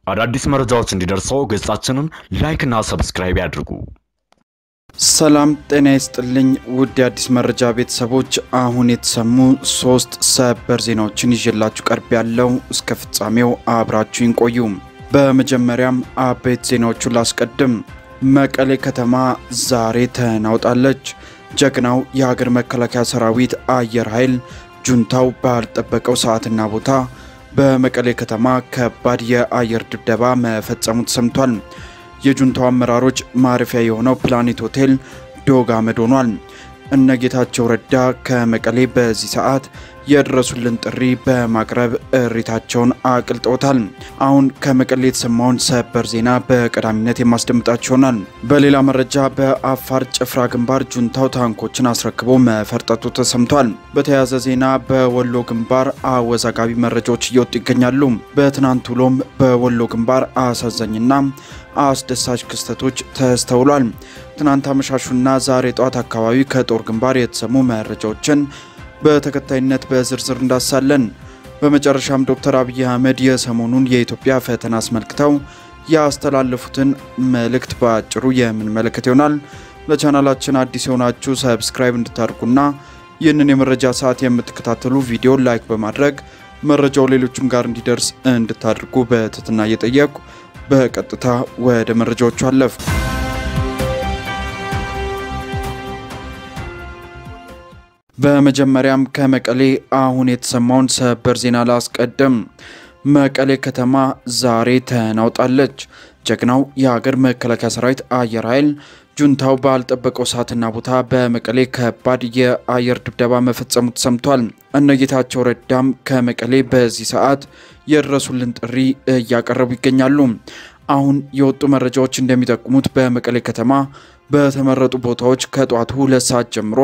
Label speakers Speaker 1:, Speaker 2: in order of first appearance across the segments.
Speaker 1: አዳዲስ መረጃዎች እንዲደርሰው ገጻችንን ላይክና ሰብስክራይብ ያድርጉ።
Speaker 2: ሰላም ጤና ይስጥልኝ ውድ የአዲስ መረጃ ቤተሰቦች፣ አሁን የተሰሙ ሶስት ሰበር ዜናዎችን ይዤላችሁ ቀርብ ያለው እስከ ፍጻሜው አብራችሁን ቆዩ። በመጀመሪያም አበይት ዜናዎቹን ላስቀድም። መቀሌ ከተማ ዛሬ ተናውጣለች። ጀግናው የሀገር መከላከያ ሰራዊት አየር ኃይል ጁንታው ባልጠበቀው ሰዓትና ቦታ በመቀሌ ከተማ ከባድ የአየር ድብደባ መፈጸሙ ተሰምቷል። የጁንታው አመራሮች ማረፊያ የሆነው ፕላኔት ሆቴል ዶግ አመድ ሆኗል። እነ ጌታቸው ረዳ ከመቀሌ በዚህ ሰዓት የድረሱልን ጥሪ በማቅረብ እሪታቸውን አቅልጠውታል። አሁን ከመቀሌ የተሰማውን ሰበር ዜና በቀዳሚነት የማስደምጣችሁ ይሆናል። በሌላ መረጃ በአፋር ጭፍራ ግንባር ጁንታው ታንኮችን አስረክቦ መፈርጠጡ ተሰምቷል። በተያያዘ ዜና በወሎ ግንባር አወዛጋቢ መረጃዎች እየወጡ ይገኛሉ። በትናንት ውሎም በወሎ ግንባር አሳዛኝና አስደሳች ክስተቶች ተስተውሏል። ትናንት አመሻሹና ዛሬ ጠዋት አካባቢ ከጦር ግንባር የተሰሙ መረጃዎችን በተከታይነት በዝርዝር እንዳሳለን። በመጨረሻም ዶክተር አብይ አህመድ የሰሞኑን የኢትዮጵያ ፈተና አስመልክተው ያስተላለፉትን መልእክት በአጭሩ የምንመለከት ይሆናል። ለቻናላችን አዲስ የሆናችሁ ሰብስክራይብ እንድታደርጉና ይህንን የመረጃ ሰዓት የምትከታተሉ ቪዲዮ ላይክ በማድረግ መረጃው ሌሎችም ጋር እንዲደርስ እንድታደርጉ በትህትና እየጠየቁ በቀጥታ ወደ መረጃዎቹ አለፍ። በመጀመሪያም ከመቀሌ አሁን የተሰማውን ሰበር ዜና ላስቀድም። መቀሌ ከተማ ዛሬ ተናውጣለች። ጀግናው የሀገር መከላከያ ሰራዊት አየር ኃይል ጁንታው ባልጠበቀው ሰዓትና ቦታ በመቀሌ ከባድ የአየር ድብደባ መፈጸሙ ተሰምቷል። እነጌታቸው ረዳም ከመቀሌ በዚህ ሰዓት የድረሱልን ጥሪ እያቀረቡ ይገኛሉ። አሁን የወጡ መረጃዎች እንደሚጠቁሙት በመቀሌ ከተማ በተመረጡ ቦታዎች ከጠዋቱ ሁለት ሰዓት ጀምሮ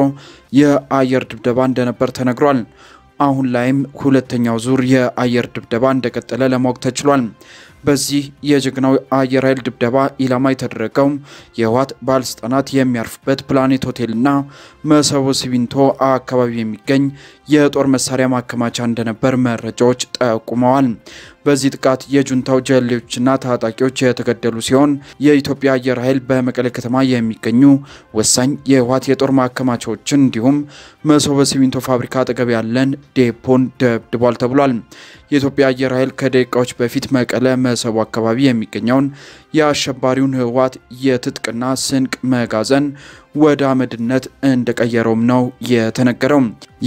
Speaker 2: የአየር ድብደባ እንደነበር ተነግሯል። አሁን ላይም ሁለተኛው ዙር የአየር ድብደባ እንደቀጠለ ለማወቅ ተችሏል። በዚህ የጀግናው አየር ኃይል ድብደባ ኢላማ የተደረገው የህወሓት ባለስልጣናት የሚያርፉበት ፕላኔት ሆቴልና መሰቦ ሲሚንቶ አካባቢ የሚገኝ የጦር መሳሪያ ማከማቻ እንደነበር መረጃዎች ጠቁመዋል። በዚህ ጥቃት የጁንታው ጀሌዎችና ታጣቂዎች የተገደሉ ሲሆን የኢትዮጵያ አየር ኃይል በመቀሌ ከተማ የሚገኙ ወሳኝ የህወሓት የጦር ማከማቻዎችን እንዲሁም መሰቦ ሲሚንቶ ፋብሪካ አጠገብ ያለን ዴፖን ደብድቧል ተብሏል። የኢትዮጵያ አየር ኃይል ከደቂቃዎች በፊት መቀለ መሰቦ አካባቢ የሚገኘውን የአሸባሪውን ህወሓት የትጥቅና ስንቅ መጋዘን ወደ አመድነት እንደቀየረውም ነው የተነገረው።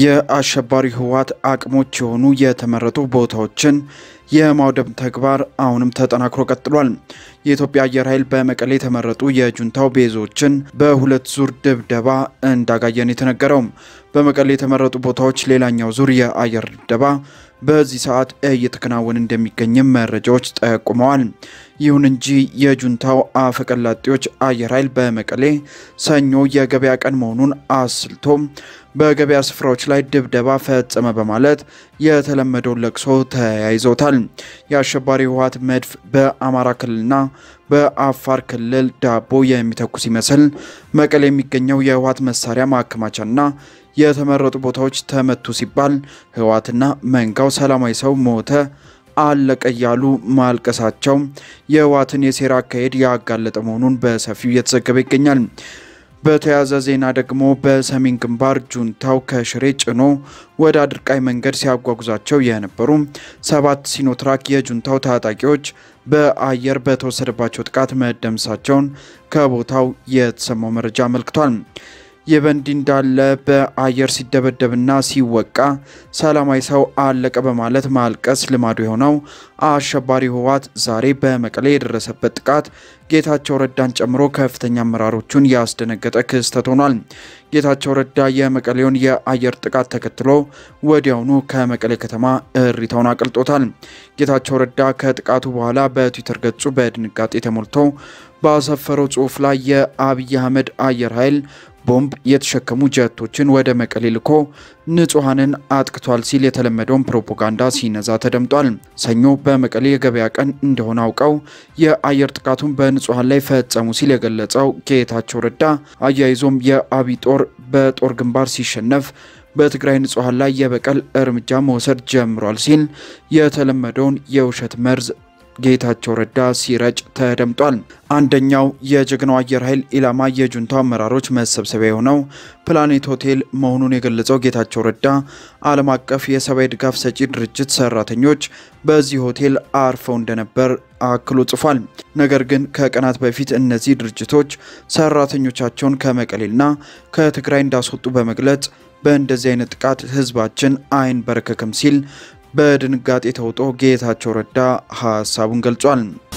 Speaker 2: የአሸባሪ ህወሓት አቅሞች የሆኑ የተመረጡ ቦታዎችን የማውደም ተግባር አሁንም ተጠናክሮ ቀጥሏል። የኢትዮጵያ አየር ኃይል በመቀሌ የተመረጡ የጁንታው ቤዞችን በሁለት ዙር ድብደባ እንዳጋየን የተነገረው። በመቀሌ የተመረጡ ቦታዎች ሌላኛው ዙር የአየር ድብደባ በዚህ ሰዓት እየተከናወነ እንደሚገኝም መረጃዎች ጠቁመዋል። ይሁን እንጂ የጁንታው አፈቀላጤዎች አየር ኃይል በመቀሌ ሰኞ የገበያ ቀን መሆኑን አስልቶ በገበያ ስፍራዎች ላይ ድብደባ ፈጸመ በማለት የተለመደውን ለቅሶ ተያይዘውታል። የአሸባሪ ህወሓት መድፍ በአማራ ክልልና በአፋር ክልል ዳቦ የሚተኩስ ይመስል መቀሌ የሚገኘው የህወሓት መሳሪያ ማከማቻና የተመረጡ ቦታዎች ተመቱ ሲባል ህወሓትና መንጋው ሰላማዊ ሰው ሞተ አለቀ እያሉ ማልቀሳቸው የህወሓትን የሴራ አካሄድ ያጋለጠ መሆኑን በሰፊው እየተዘገበ ይገኛል። በተያያዘ ዜና ደግሞ በሰሜን ግንባር ጁንታው ከሽሬ ጭኖ ወደ አድርቃይ መንገድ ሲያጓጉዛቸው የነበሩ ሰባት ሲኖትራክ የጁንታው ታጣቂዎች በአየር በተወሰደባቸው ጥቃት መደምሳቸውን ከቦታው የተሰማው መረጃ አመልክቷል። ይህ በእንዲህ እንዳለ በአየር ሲደበደብና ሲወቃ ሰላማዊ ሰው አለቀ በማለት ማልቀስ ልማዱ የሆነው አሸባሪ ህወሓት ዛሬ በመቀሌ የደረሰበት ጥቃት ጌታቸው ረዳን ጨምሮ ከፍተኛ አመራሮቹን ያስደነገጠ ክስተት ሆኗል። ጌታቸው ረዳ የመቀሌውን የአየር ጥቃት ተከትሎ ወዲያውኑ ከመቀሌ ከተማ እሪታውን አቅልጦታል። ጌታቸው ረዳ ከጥቃቱ በኋላ በትዊተር ገጹ በድንጋጤ ተሞልቶ ባሰፈረው ጽሑፍ ላይ የአብይ አህመድ አየር ኃይል ቦምብ የተሸከሙ ጀቶችን ወደ መቀሌ ልኮ ንጹሐንን አጥቅቷል ሲል የተለመደውን ፕሮፓጋንዳ ሲነዛ ተደምጧል። ሰኞ በመቀሌ የገበያ ቀን እንደሆነ አውቀው የአየር ጥቃቱን በንጹሐን ላይ ፈጸሙ ሲል የገለጸው ጌታቸው ረዳ አያይዞም የአብይ ጦር በጦር ግንባር ሲሸነፍ በትግራይ ንጹሐን ላይ የበቀል እርምጃ መውሰድ ጀምሯል ሲል የተለመደውን የውሸት መርዝ ጌታቸው ረዳ ሲረጭ ተደምጧል። አንደኛው የጀግናው አየር ኃይል ኢላማ የጁንታው አመራሮች መሰብሰቢያ የሆነው ፕላኔት ሆቴል መሆኑን የገለጸው ጌታቸው ረዳ ዓለም አቀፍ የሰብአዊ ድጋፍ ሰጪ ድርጅት ሰራተኞች በዚህ ሆቴል አርፈው እንደነበር አክሎ ጽፏል። ነገር ግን ከቀናት በፊት እነዚህ ድርጅቶች ሰራተኞቻቸውን ከመቀሌና ከትግራይ እንዳስወጡ በመግለጽ በእንደዚህ አይነት ጥቃት ህዝባችን አይንበረከክም ሲል በድንጋጤ ተውጦ ጌታቸው ረዳ ሀሳቡን ገልጿል።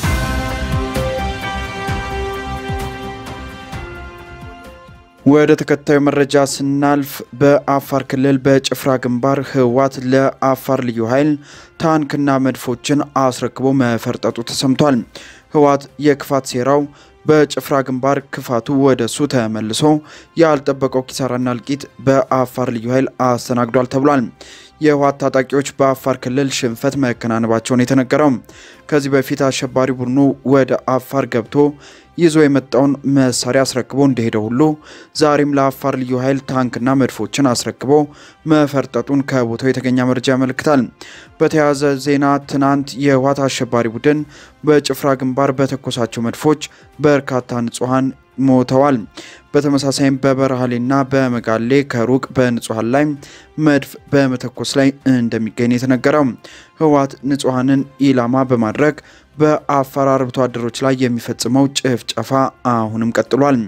Speaker 2: ወደ ተከታዩ መረጃ ስናልፍ በአፋር ክልል በጭፍራ ግንባር ህወሓት ለአፋር ልዩ ኃይል ታንክና መድፎችን አስረክቦ መፈርጠጡ ተሰምቷል። ህወሓት የክፋት ሴራው በጭፍራ ግንባር ክፋቱ ወደ እሱ ተመልሶ ያልጠበቀው ኪሳራና እልቂት በአፋር ልዩ ኃይል አስተናግዷል ተብሏል። የህወሓት ታጣቂዎች በአፋር ክልል ሽንፈት መከናነባቸውን የተነገረው ከዚህ በፊት አሸባሪ ቡድኑ ወደ አፋር ገብቶ ይዞ የመጣውን መሳሪያ አስረክቦ እንደሄደ ሁሉ ዛሬም ለአፋር ልዩ ኃይል ታንክና መድፎችን አስረክቦ መፈርጠጡን ከቦታው የተገኘ መረጃ ያመለክታል። በተያያዘ ዜና ትናንት የህወሓት አሸባሪ ቡድን በጭፍራ ግንባር በተኮሳቸው መድፎች በርካታ ንጹሐን ሞተዋል። በተመሳሳይም በበረሃሌና በመጋሌ ከሩቅ በንጹሐን ላይ መድፍ በመተኮስ ላይ እንደሚገኝ የተነገረው ህወሓት ንጹሐንን ኢላማ በማድረግ በአፋር አርብቶ አደሮች ላይ የሚፈጽመው ጭፍጨፋ አሁንም ቀጥሏል።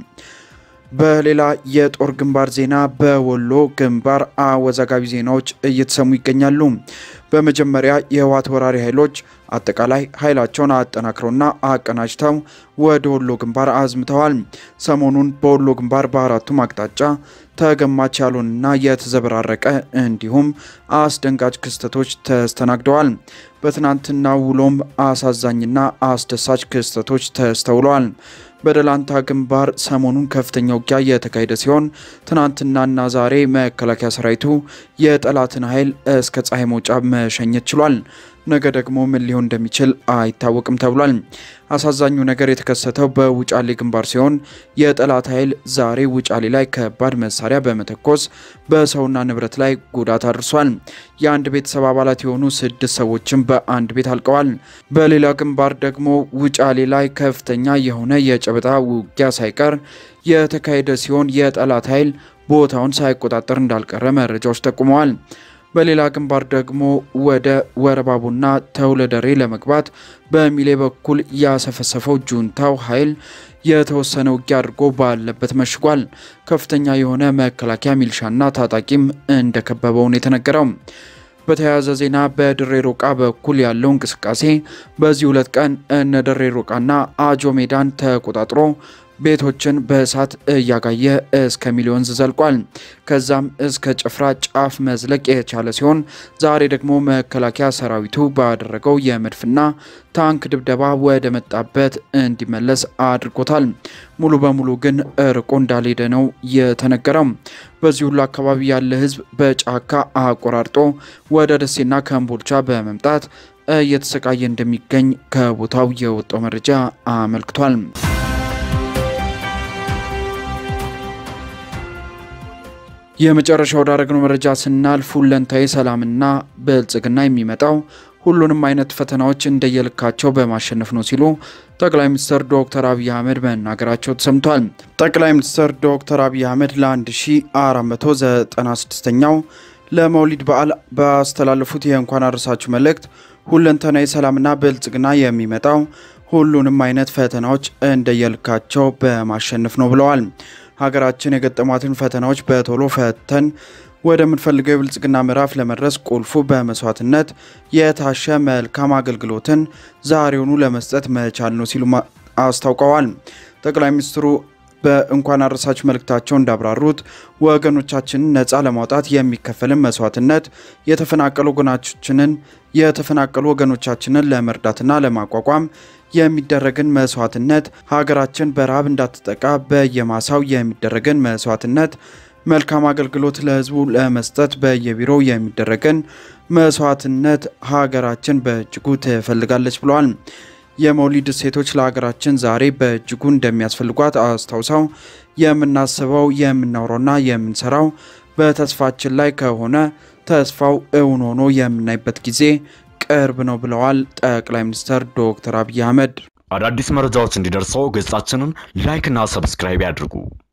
Speaker 2: በሌላ የጦር ግንባር ዜና በወሎ ግንባር አወዛጋቢ ዜናዎች እየተሰሙ ይገኛሉ። በመጀመሪያ የህወሓት ወራሪ ኃይሎች አጠቃላይ ኃይላቸውን አጠናክረውና አቀናጅተው ወደ ወሎ ግንባር አዝምተዋል። ሰሞኑን በወሎ ግንባር በአራቱም አቅጣጫ ተገማች ያልሆነና የተዘበራረቀ እንዲሁም አስደንጋጭ ክስተቶች ተስተናግደዋል። በትናንትና ውሎም አሳዛኝና አስደሳች ክስተቶች ተስተውለዋል። በደላንታ ግንባር ሰሞኑን ከፍተኛ ውጊያ የተካሄደ ሲሆን ትናንትናና ዛሬ መከላከያ ሰራዊቱ የጠላትን ኃይል እስከ ፀሐይ መውጫ መሸኘት ችሏል። ነገ ደግሞ ምን ሊሆን እንደሚችል አይታወቅም ተብሏል። አሳዛኙ ነገር የተከሰተው በውጫሌ ግንባር ሲሆን የጠላት ኃይል ዛሬ ውጫሌ ላይ ከባድ መሳሪያ በመተኮስ በሰውና ንብረት ላይ ጉዳት አድርሷል። የአንድ ቤተሰብ አባላት የሆኑ ስድስት ሰዎችም በአንድ ቤት አልቀዋል። በሌላ ግንባር ደግሞ ውጫሌ ላይ ከፍተኛ የሆነ የጨበጣ ውጊያ ሳይቀር የተካሄደ ሲሆን የጠላት ኃይል ቦታውን ሳይቆጣጠር እንዳልቀረ መረጃዎች ጠቁመዋል። በሌላ ግንባር ደግሞ ወደ ወረባቡና ተውለደሬ ለመግባት በሚሌ በኩል ያሰፈሰፈው ጁንታው ኃይል የተወሰነ ውጊያ አድርጎ ባለበት መሽጓል። ከፍተኛ የሆነ መከላከያ ሚልሻና ታጣቂም እንደከበበውን የተነገረው። በተያያዘ ዜና በድሬ ሮቃ በኩል ያለው እንቅስቃሴ በዚህ ሁለት ቀን እነ ድሬ ሮቃና አጆ ሜዳን ተቆጣጥሮ ቤቶችን በእሳት እያጋየ እስከ ሚሊዮንዝ ዘልቋል። ከዛም እስከ ጭፍራ ጫፍ መዝለቅ የቻለ ሲሆን ዛሬ ደግሞ መከላከያ ሰራዊቱ ባደረገው የመድፍና ታንክ ድብደባ ወደ መጣበት እንዲመለስ አድርጎታል። ሙሉ በሙሉ ግን ርቆ እንዳልሄደ ነው የተነገረው። በዚህ ሁሉ አካባቢ ያለ ሕዝብ በጫካ አቆራርጦ ወደ ደሴና ከምቦልቻ በመምጣት እየተሰቃየ እንደሚገኝ ከቦታው የወጣው መረጃ አመልክቷል። የመጨረሻ ወዳረግነው መረጃ ስናልፍ ሁለንታዊ ሰላምና ብልጽግና የሚመጣው ሁሉንም አይነት ፈተናዎች እንደየልካቸው በማሸነፍ ነው ሲሉ ጠቅላይ ሚኒስትር ዶክተር አብይ አህመድ መናገራቸው ተሰምቷል። ጠቅላይ ሚኒስትር ዶክተር አብይ አህመድ ለ1496ኛው ለመውሊድ በዓል ባስተላለፉት የእንኳን አደረሳችሁ መልእክት ሁለንተናዊ ሰላምና ብልጽግና የሚመጣው ሁሉንም አይነት ፈተናዎች እንደየልካቸው በማሸነፍ ነው ብለዋል። ሀገራችን የገጠሟትን ፈተናዎች በቶሎ ፈተን ወደምንፈልገው የብልጽግና ምዕራፍ ለመድረስ ቁልፉ በመስዋዕትነት የታሸ መልካም አገልግሎትን ዛሬውኑ ለመስጠት መቻል ነው ሲሉ አስታውቀዋል። ጠቅላይ ሚኒስትሩ በእንኳን አደረሳችሁ መልእክታቸው እንዳብራሩት ወገኖቻችንን ነፃ ለማውጣት የሚከፈልን መስዋዕትነት የተፈናቀሉ ወገኖቻችንን የተፈናቀሉ ወገኖቻችንን ለመርዳትና ለማቋቋም የሚደረግን መስዋዕትነት ሀገራችን በረሃብ እንዳትጠቃ በየማሳው የሚደረግን መስዋዕትነት መልካም አገልግሎት ለሕዝቡ ለመስጠት በየቢሮው የሚደረግን መስዋዕትነት ሀገራችን በእጅጉ ትፈልጋለች ብለዋል። የመውሊድ እሴቶች ለሀገራችን ዛሬ በእጅጉ እንደሚያስፈልጓት አስታውሰው የምናስበው የምናውረውና የምንሰራው በተስፋችን ላይ ከሆነ ተስፋው እውን ሆኖ የምናይበት ጊዜ ቅርብ ነው ብለዋል ጠቅላይ ሚኒስትር ዶክተር አብይ አህመድ።
Speaker 1: አዳዲስ መረጃዎች እንዲደርሰው ገጻችንን ላይክ እና ሰብስክራይብ ያድርጉ።